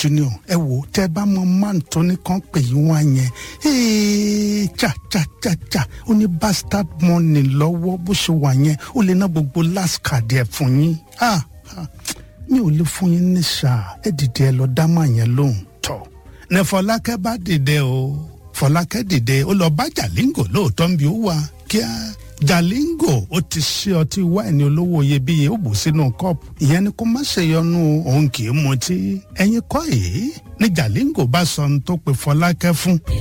junior ẹ wò tẹ bá mọ man tó ní kàn pè yín wá yẹn ee cha cha cha cha ó ní bastard money lọ́wọ́ bó ṣe wà yẹn ó lè ná gbogbo last card ẹ̀ fún yín ah ah mi ò lè fún yín ní ṣáà ẹ dìde ẹ lọ dá màá yẹn lóhùn tọ ní fọlákẹ́ bá dìde o fọlákẹ́ dìde ó lọ bá jàlíngò lóòótọ́ ń bí ó wà kíá jàlíngò ó ti ṣe ọtí wáìnì olówó iyebíye ó bù sínú kọ́ọ̀pù ìyẹn ni kó má ṣe yọnu òun kì í mutí ẹ̀yin kọ́ èyí ni jàlíngò bá sọ ohun tó pe fọlákẹ́ fún